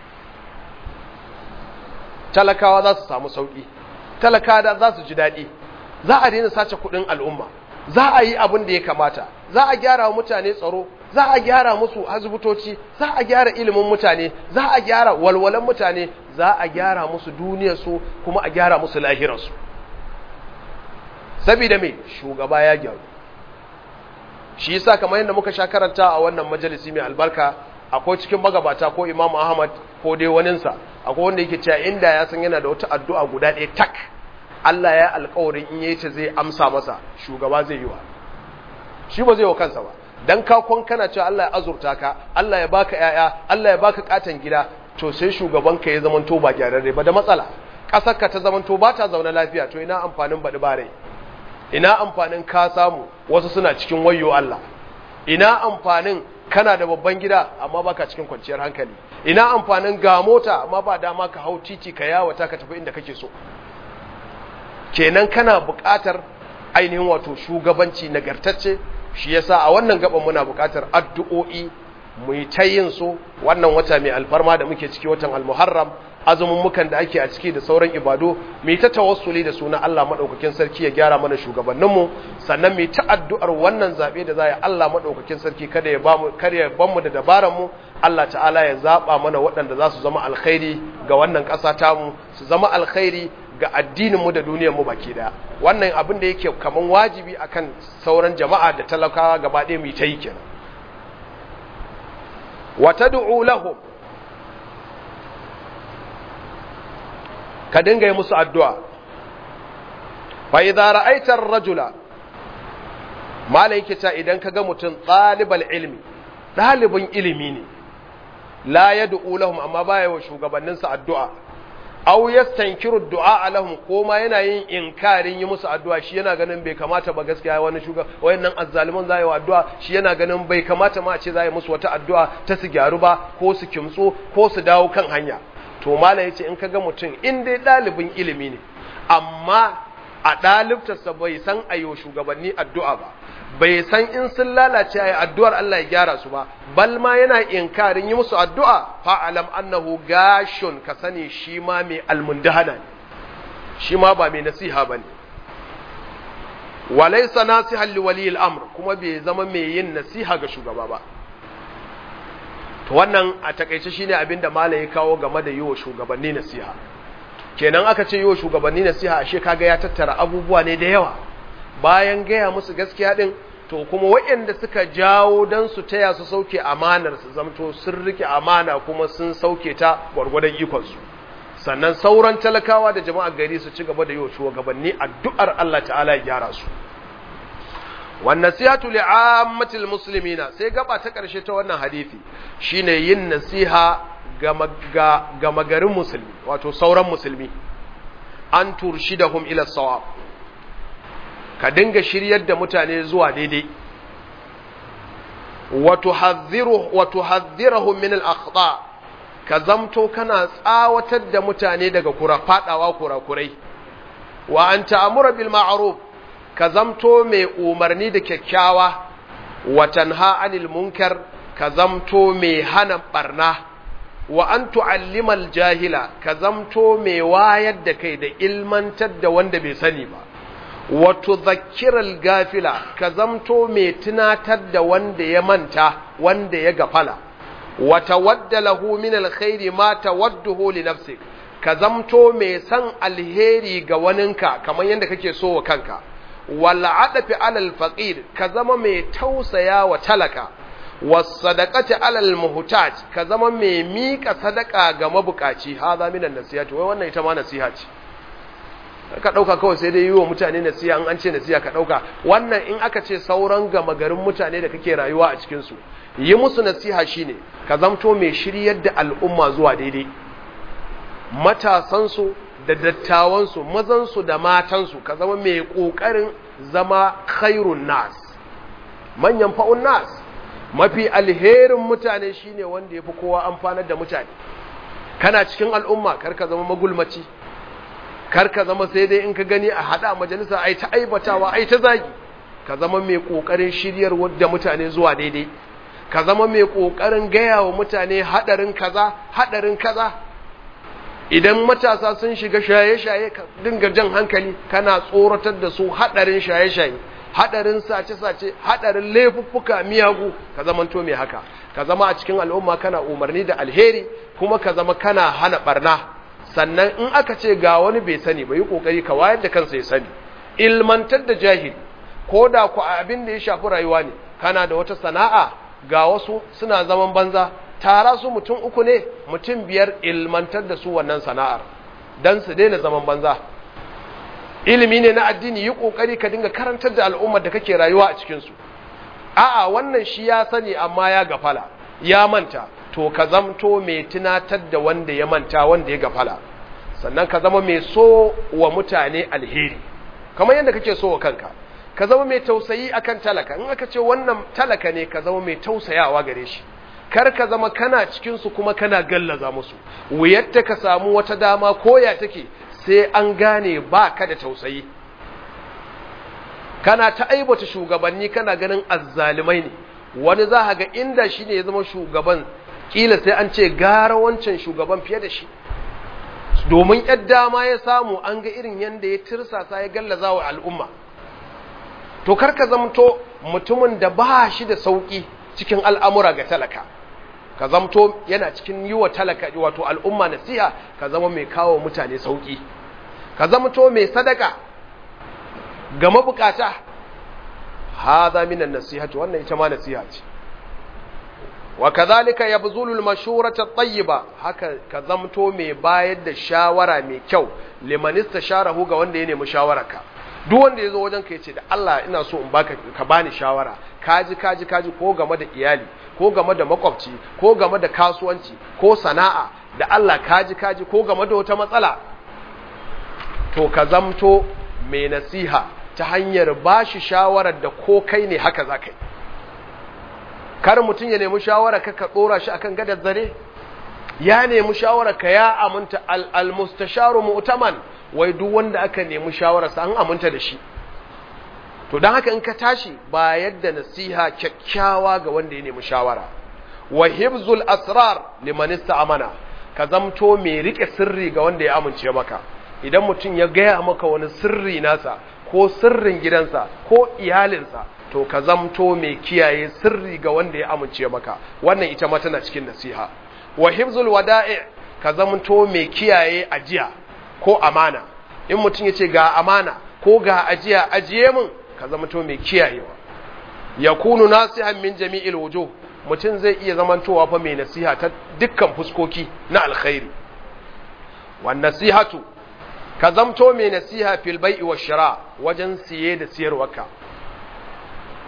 [SPEAKER 1] talakawa za su samu sauki talakawa za su ji daɗi za a daina sace kuɗin al'umma za a yi abin da ya kamata za a gyara wa mutane tsaro za a gyara musu asibitoci za a gyara ilimin mutane za a gyara walwalan mutane za a gyara musu duniyarsu kuma a gyara musu lahirarsu saboda me shugaba ya gyaru shi yasa kamar yadda muka sha karanta a wannan majalisi mai albarka akwai cikin magabata ko Imam Ahmad ko dai waninsa akwai wanda yake cewa inda ya san yana da wata addu'a guda ɗaya tak Allah ya alƙawarin in yayi ta zai amsa masa shugaba zai yi wa shi ba zai wa kansa ba dan ka kon kana cewa Allah ya azurta ka Allah ya baka yaya Allah ya baka katan gida to sai shugaban ka ya zamanto ba gyararre ba da matsala kasar ka ta zamanto ba ta zauna lafiya to ina amfanin baɗi bare ina amfanin ka samu wasu suna cikin wayo Allah ina amfanin kana da babban gida amma baka cikin kwanciyar hankali ina amfanin ga mota amma ba dama ka hau titi ka yawata ka tafi inda kake so kenan kana buƙatar ainihin wato shugabanci nagartacce shi yasa a wannan gaban muna buƙatar addu'o'i mu yi ta yin su wannan wata mai alfarma da muke ciki watan almuharram azumin mukan da ake a ciki da sauran ibadu mu yi ta tawassuli da suna Allah madaukakin sarki ya gyara mana shugabanninmu sannan mu yi ta addu'ar wannan zabe da za yi Allah madaukakin sarki kada ya bamu kada ya bamu da dabaran mu Allah ta'ala ya zaba mana waɗanda za su zama alkhairi ga wannan ƙasa tamu su zama alkhairi ga addininmu da duniyarmu baki daya wannan abin da yake kaman wajibi akan sauran jama'a da talakawa gaba ɗaya mu ta yi kenan wa tad'u lahum ka dinga yi musu addu'a fa idza ra'aita ar-rajula malai yake cewa idan kaga mutum talibal ilmi dalibin ilimi ne la yad'u lahum amma baya wa shugabanninsa addu'a aw yastankiru du'a lahum ko ma yana yin inkarin yi musu addu'a shi yana ganin bai kamata ba gaskiya wani shuga wayannan azzaliman zai wa addu'a shi yana ganin bai kamata ma a ce zai musu wata addu'a ta su gyaru ba ko su kimtso ko su dawo kan hanya to mallam yace in kaga mutum in dai dalibin ilimi ne amma a dalibtarsa bai san ayo shugabanni addu'a ba bai san in sun lalace ayi addu'ar Allah ya gyara su ba bal ma yana inkarin yi musu addu'a fa alam annahu gashun ka sani shi ma mai almundahana ne shi ma ba mai nasiha bane walaysa nasihan li wali al-amr kuma bai zama mai yin nasiha ga shugaba ba to wannan a takeice shine abinda malai ya kawo game da yiwo shugabanni nasiha kenan aka ce yiwo shugabanni nasiha ashe kaga ya tattara abubuwa ne da yawa bayan gaya musu gaskiya din to kuma waɗanda suka jawo don su taya su sauke amanar su zamto sun rike amana kuma sun sauke ta gwargwadon ikonsu sannan sauran talakawa da jama'ar gari su ci gaba da yi wa shugabanni addu'ar Allah ta'ala ya gyara su wan nasihatu li'ammatil muslimina sai gaba ta karshe ta wannan hadisi shine yin nasiha ga magarin musulmi wato sauran musulmi an turshidahum ila sawab ka dinga shiryar da mutane zuwa daidai wa tuhadhdhiruhum min al-akhta ka zamto kana tsawatar da mutane daga kura fadawa kurakurai wa an ta'mura bil ma'ruf ka zamto mai umarni da kyakkyawa wa tanha 'anil munkar ka zamto mai hana barna wa an tu'allimal jahila ka zamto mai wayar da kai da ilmantar da wanda bai sani ba wa tudhakkiral gafila ka zamto mai tunatar da wanda ya manta wanda ya gafala wa tawadda lahu min alkhairi ma tawadduhu li nafsik ka zamto mai san alheri ga waninka kamar yadda kake so wa kanka wal adafi alal faqir ka zama mai tausaya wa talaka wasadaqati alal muhtaj ka zama mai mika sadaka ga mabukaci haza minan nasihati wai wannan ita ma nasiha ce ka dauka kawai sai dai yi wa mutane nasiha an an ce nasiha ka dauka wannan in aka ce sauran gama garin mutane da kake rayuwa a cikin su yi musu nasiha shine ka zamto mai shiryar da al'umma zuwa daidai matasan su da dattawan su mazan su da matan su ka zama mai kokarin zama khairun nas manyan fa'un nas mafi alherin mutane shine wanda ya fi kowa amfanar da mutane kana cikin al'umma karka zama magulmaci karka zama sai dai in ka gani a hada majalisa ai ta aibatawa ai ta zagi ka zama mai kokarin shiryar da mutane zuwa daidai ka zama mai kokarin gaya wa mutane hadarin kaza hadarin kaza idan matasa sun shiga shaye-shaye ka dinga jan hankali kana tsoratar da su hadarin shaye-shaye hadarin sace-sace hadarin laifuffuka miyagu ka zamanto mai haka ka zama a cikin al'umma kana umarni da alheri kuma ka zama kana hana barna sannan in aka ce ga wani bai sani ba yi kokari ka wayar da kansa ya sani ilmantar da jahili ko da ku abin da ya shafi rayuwa ne kana da wata sana'a ga wasu suna zaman banza tara su mutum uku ne mutum biyar ilmantar da su wannan sana'ar dan su daina zaman banza ilimi ne na addini yi kokari ka dinga karantar da al'ummar da kake rayuwa a cikin su a'a wannan shi ya sani amma ya gafala ya manta to ka zamto mai tunatar da wanda ya manta wanda ya gafala sannan ka zama mai so wa mutane alheri kamar yadda kake so wa kanka ka zama mai tausayi akan talaka in aka ce wannan talaka ne ka zama mai tausayawa gare shi kar ka zama kana cikin su kuma kana gallaza musu wuyatta ka samu wata dama koya take sai an gane ba ka da tausayi kana ta aibata shugabanni kana ganin azzalimai ne wani za ga inda shi ne ya zama shugaban kila sai an ce gara wancan shugaban fiye da shi domin yadda dama ya samu an ga irin yadda ya tirsasa ya gallaza wa al'umma to karka zamto mutumin da ba shi da sauki cikin al'amura ga talaka ka zamto yana cikin yi wa talaka wato al'umma nasiha ka zama mai kawo mutane sauki ka zamto mai sadaka ga mabukata haza minan nasihati wannan ita ma nasiha ce wa kadhalika yabzulu al-mashurata at-tayyiba haka ka zamto mai bayar da shawara mai kyau liman istasharahu ga wanda ya nemi shawararka duk wanda yazo wajen ka yace da Allah ina so in baka ka bani shawara kaji kaji kaji ko game da iyali ko game da makwabci ko game da kasuwanci ko sana'a da Allah kaji kaji ko game da wata matsala to ka zamto mai nasiha ta hanyar bashi shawarar da ko kai ne haka za ka yi kar mutum ya nemi shawara ka ka dora shi akan gadar zare ya nemi shawara ka ya aminta al-mustasharu mu'taman wai duk wanda aka nemi shawara sa an aminta da shi to dan haka in ka tashi ba yadda nasiha kyakkyawa ga wanda ya nemi shawara wa hibzul asrar liman amana ka zamto mai rike sirri ga wanda ya amince maka idan mutum ya gaya maka wani sirri nasa ko sirrin gidansa ko iyalinsa to ka zamto mai kiyaye sirri ga wanda ya amince maka wannan ita ma tana cikin nasiha wa hifzul wada'i ka zamto mai kiyaye ajiya ko amana in mutum ya ce ga amana ko ga ajiya ajiye min ka zamto mai kiyayewa yakunu nasihan min jami'il wujuh mutum zai iya zamantowa fa mai nasiha ta dukkan fuskoki na alkhairi wan nasihatu ka zamto mai nasiha fil bai'i wa shira wajen siye da siyarwarka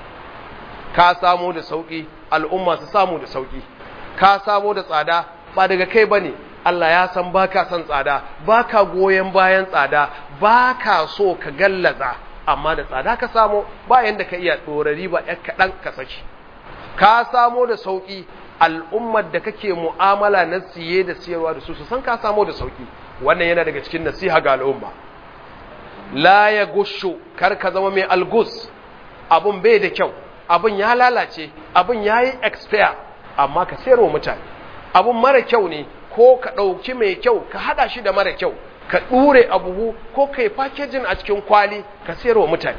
[SPEAKER 1] ka samu da sauki al'umma su samu da sauki ka samu da tsada ba daga kai bane Allah ya san baka son tsada baka goyen bayan tsada baka so ka gallaza amma da tsada ka samu bayan da ka iya dorari ba ɗan kaɗan ka saki ka samu da sauki al'ummar da kake mu'amala na siye da siyarwa da su su san ka samu da sauki wannan yana daga cikin nasiha ga al'umma la ya gushu kar ka zama mai algus abun bai da kyau abun ya lalace abun ya yi expire amma ka sayarwa mutane abun mara kyau ne ko ka ɗauki mai kyau ka haɗa shi da mara kyau ka ɗure a buhu ko ka yi fakejin a cikin kwali ka sayarwa mutane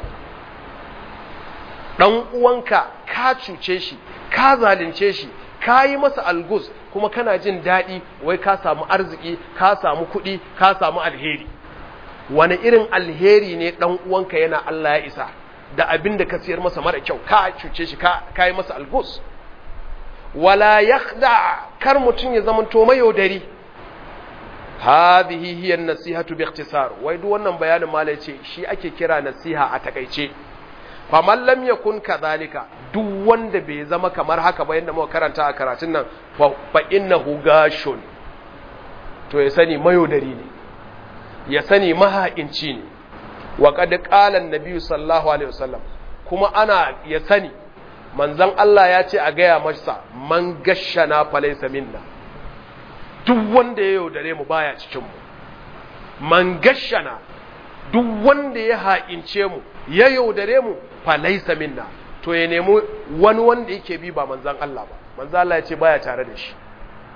[SPEAKER 1] ɗan uwanka ka cuce shi ka zalunce shi ka yi masa algus kuma kana jin daɗi wai ka samu arziki ka samu kuɗi ka samu alheri wani irin alheri ne ɗan uwanka yana Allah ya isa da abin da ka siyar masa mara kyau ka cuce shi ka yi masa algus wala yakhda kar mutum ya zama to mayaudari hadhihi hiya an-nasihatu bi ikhtisar wai duk wannan bayanin malai ce shi ake kira nasiha a takaice faman lam yakun kadhalika duk wanda bai zama kamar haka ba yanda muka karanta a karatun nan fa innahu gashun to ya sani mayaudari ne ya sani maha'inci ne wa qad qala an-nabi sallallahu alaihi wasallam kuma ana ya sani manzon Allah ya ce a gaya masa man gashana falaysa minna duk wanda ya yaudare mu baya cikin mu man gashana duk wanda ya ha'ince mu ya yaudare mu falaysa minna to ya nemi wani wanda yake bi ba manzon Allah ba manzon Allah ya ce baya tare da shi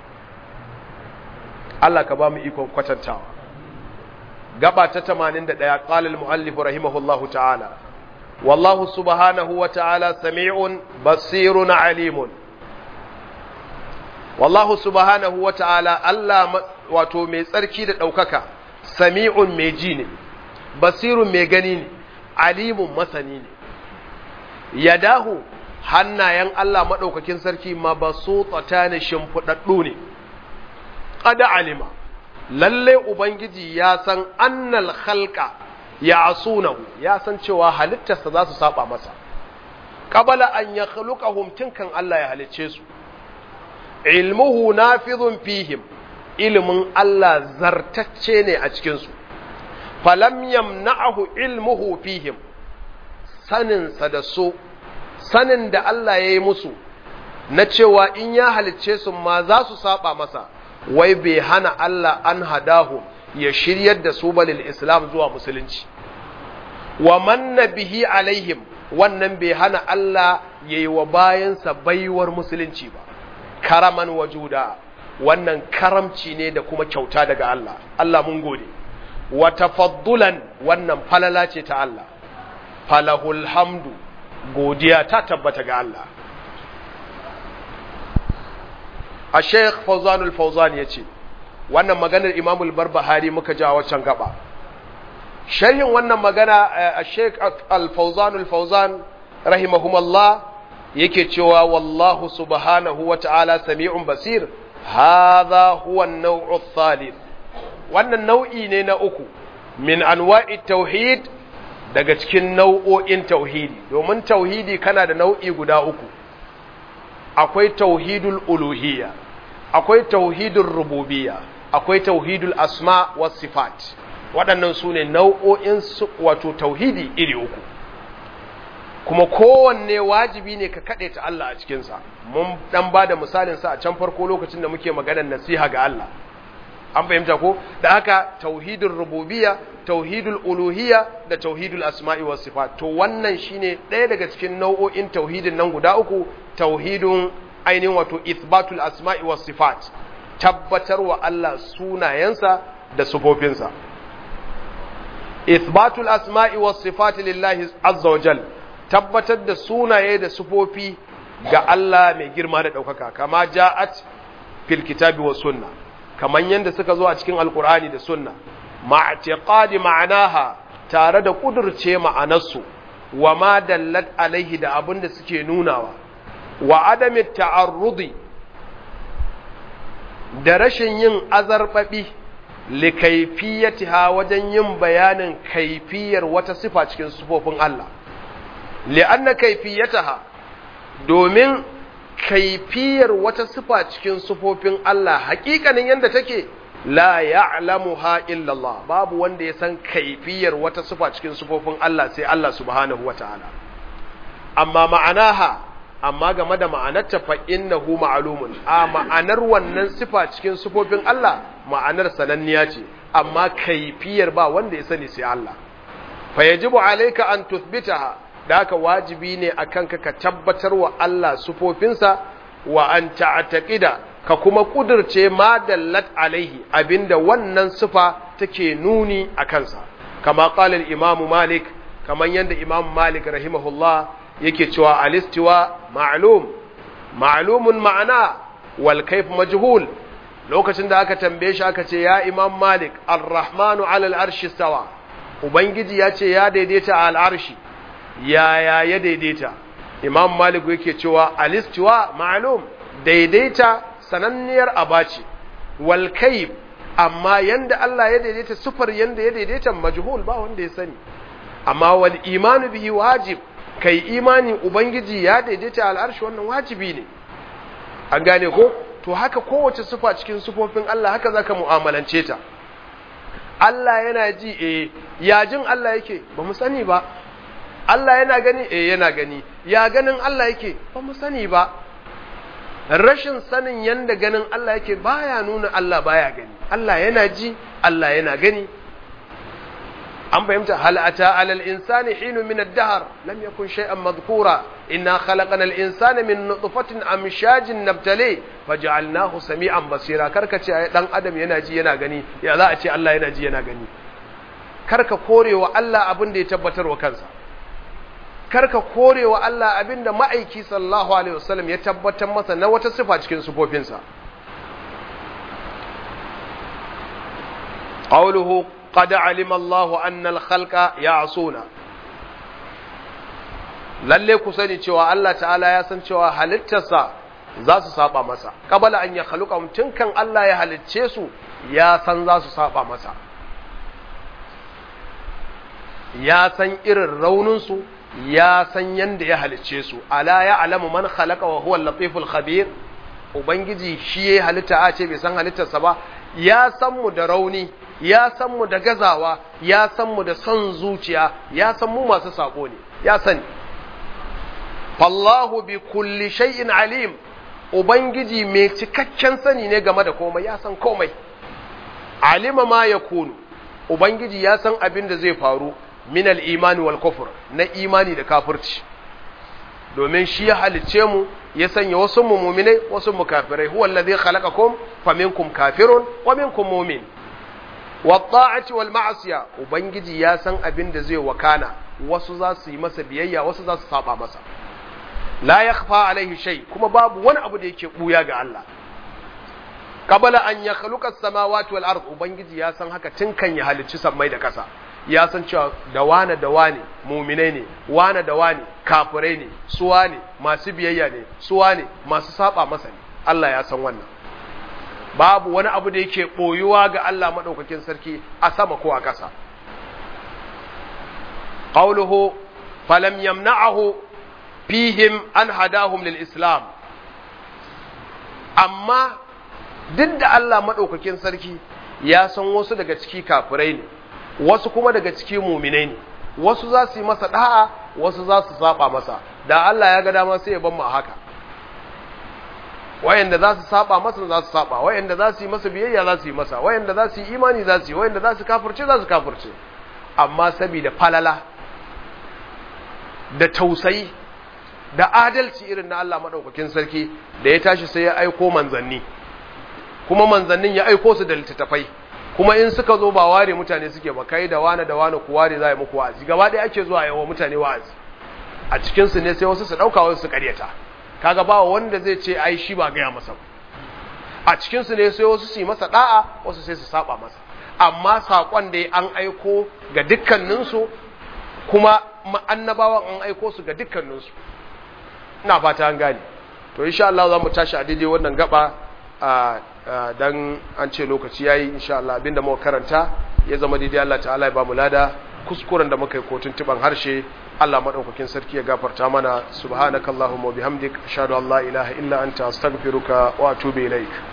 [SPEAKER 1] Allah ka ba mu ikon kwatantawa gaba ta 81 qala al-muallif rahimahullahu ta'ala wallahu subhanahu wa ta'ala sami'un basirun alimun wallahu subhanahu wa ta'ala Allah wato mai tsarki da daukaka sami'un mai ji ne basirun mai gani ne alimun masani ne yadahu hannayen Allah madaukakin sarki mabasutata ne shimfudaddu ne qad alima lalle ubangiji ya san annal khalqa ya asunahu ya san cewa halittarsa za su saba masa qabala an yakhluqahum tinkan Allah ya halicce su ilmuhu nafidhun fihim ilmin Allah zartacce ne a cikin su falam yamna'ahu ilmuhu fihim sanin sa da su sanin da Allah ya yi musu na cewa in ya halicce su ma za su saba masa wai bai hana Allah an hadahu ya shiryar da su balil islam zuwa musulunci wa manna bihi alaihim wannan bai hana Allah ya yi wa bayansa baiwar musulunci ba karaman wajuda wannan karamci ne da kuma kyauta daga Allah Allah mun gode wa tafaddulan wannan falala ce ta Allah falahul hamdu godiya ta tabbata ga Allah a sheikh fauzanul fauzan ya ce wannan maganar imamul barbahari muka ja waccan gaba sharhin wannan magana a sheikh al-fauzanul fauzan rahimahumallah yake cewa wallahu subhanahu wa ta'ala sami'un basir hadha huwa an-naw'u thalith wannan nau'i ne na uku min anwa'i tauhid daga cikin nau'o'in tauhidi domin tauhidi kana da nau'i guda uku akwai tauhidul uluhiyya akwai tauhidul rububiyya akwai tauhidul asma was sifat waɗannan su ne nau'o'in wato tauhidi iri uku kuma kowanne wajibi ne ka kaɗe ta Allah a cikinsa mun ɗan ba da misalinsa a can farko lokacin da muke maganar nasiha ga Allah an fahimta ko da haka tauhidul rububiyya tauhidul uluhiyya da tauhidul asma'i was sifat to wannan shine ɗaya daga cikin nau'o'in tauhidin nan guda uku tauhidun ainihin wato ithbatul asma'i was sifat tabbatar wa Allah sunayensa da sufofinsa ithbatul asma'i was sifat lillahi azza wajal tabbatar da sunaye da sufofi ga Allah mai girma da ɗaukaka kama ja'at fil kitabi was sunna kaman yanda suka zo a cikin alqur'ani da sunna ma'tiqadi ma'anaha tare da kudurce ma'anarsu wa ma dallat alaihi da abin da suke nunawa wa adami ta'arrudi da rashin yin azarbabi li kaifiyatiha wajen yin bayanin kaifiyar wata sifa cikin sifofin Allah li'anna kaifiyataha domin kaifiyar wata sifa cikin sufofin Allah hakikanin yadda take la ya'lamuha illa Allah babu wanda ya san kaifiyar wata sifa cikin sufofin Allah sai Allah subhanahu wataala amma ma'anaha amma game da ma'anarta fa innahu ma'lumun a ma'anar wannan sifa cikin sifofin Allah ma'anar sananniya ce amma kaifiyar ba wanda ya sani sai Allah fa yajibu alayka an tuthbitaha da haka wajibi ne akan ka ka tabbatar wa Allah sifofinsa wa an ta'taqida ka kuma kudirce ma dallat alaihi abinda wannan sifa take nuni a kansa kama qala al-imam malik kaman yanda imam malik rahimahullah yake cewa alistiwa ma'lum ma'lumun ma'ana wal kayf majhul lokacin da aka tambaye shi aka ce ya imam malik ar-rahmanu 'ala al-arshi stawa ubangiji ya ce ya daidaita a al-arshi ya ya ya daidaita imam malik yake cewa alistiwa ma'lum daidaita sananniyar abaci wal kayf amma yanda Allah ya daidaita sufar yanda ya daidaita majhul ba wanda ya sani amma wal imanu bihi wajib kai imani ubangiji ya daidaita al'arshi wannan wajibi ne an gane ko to haka kowace sufa cikin sufofin Allah haka zaka mu'amalance ta Allah yana ji eh ya jin Allah yake ba mu sani ba Allah yana gani eh yana gani ya ganin Allah yake ba mu sani ba rashin sanin yanda ganin Allah yake baya nuna Allah baya gani Allah yana ji Allah yana gani an fahimta hal ata alal insani hinu min ad-dahr lam yakun shay'an madhkura inna khalaqna al-insana min nutfatin amshajin nabtali faj'alnahu sami'an basira karka ce dan adam yana ji yana gani ya za a ce Allah yana ji yana gani karka korewa Allah abin da ya tabbatar wa kansa karka korewa Allah abin da ma'aiki sallallahu alaihi wasallam ya tabbatar masa na wata sifa cikin sifofinsa qawluhu قد علم الله أن الخلق يعصون lalle ku sani cewa Allah ta'ala ya san cewa halittarsa za su saba masa kabala an ya haluka tun kan Allah ya halicce su ya san za su saba masa ya san irin rauninsu ya san yanda ya halicce su ala ya alamu man khalaqa wa huwa al-latiful khabir ubangiji shi ya halitta a ce bai san halittarsa ba ya san mu da rauni ya san mu da gazawa ya san mu da son zuciya ya san mu masu sako ne ya sani fallahu bi kulli shay'in alim ubangiji mai cikakken sani ne game da komai ya san komai alima ma yakunu ubangiji ya san abin da zai faru min al-imani wal kufr na imani da kafirci domin shi ya halicce mu ya sanya wasu mu mu'minai wasu mu kafirai huwa alladhi khalaqakum faminkum kafirun wa minkum mu'min watta'ati wal ma'asiya ubangiji ya san abin da zai wakana wasu za su yi masa biyayya wasu za su saba masa la yakhfa alaihi shay kuma babu wani abu da yake buya ga Allah qabala an yakhluqa as-samawati wal ard ubangiji ya san haka tun kan ya halicci sammai da kasa ya san cewa da wane da wane muminai ne wane da wane kafirai ne suwa ne masu biyayya ne suwa ne masu saba masa ne Allah ya san wannan babu wani abu da yake ɓoyuwa ga Allah maɗaukakin sarki a sama ko a ƙasa. Ƙauluhu falam yamna'ahu fihim an hadahum lil Islam. Amma duk da Allah maɗaukakin sarki ya san wasu daga ciki kafirai ne, wasu kuma daga ciki muminai ne, wasu za su yi masa ɗa'a, wasu za su saba masa, da Allah ya ga dama sai ya ban mu a haka. wayanda za su saba masa za su saba wayanda za su yi masa biyayya za su yi masa wayanda za su yi imani za su yi wayanda za su kafirce za su kafirce amma saboda falala da tausayi da adalci irin na Allah madaukakin sarki da ya tashi sai ya aiko manzanni kuma manzannin ya aiko su da littattafai kuma in suka zo ba ware mutane suke ba kai da wani da wani ku ware za yi muku wa'azi gaba ɗaya ake zuwa yawa mutane wa'azi a cikinsu ne sai wasu su ɗauka wasu su ƙaryata kaga ba wanda zai ce ai shi ba gaya masa a cikin su ne sai wasu su yi masa da'a wasu sai su saba masa amma sakon da an aiko ga dukkanin su kuma annabawan an aiko su ga dukkanin su ina fata an gane to insha Allah za mu tashi a daidai wannan gaba dan an ce lokaci yayi insha Allah abinda muka karanta ya zama daidai Allah ta'ala ya ba mu lada kuskuren da muka yi kotun tuban harshe Allah madaukakin sarki ya gafarta mana subhanakallahumma wa bihamdik ashhadu an la ilaha illa anta astaghfiruka wa atubu ilaik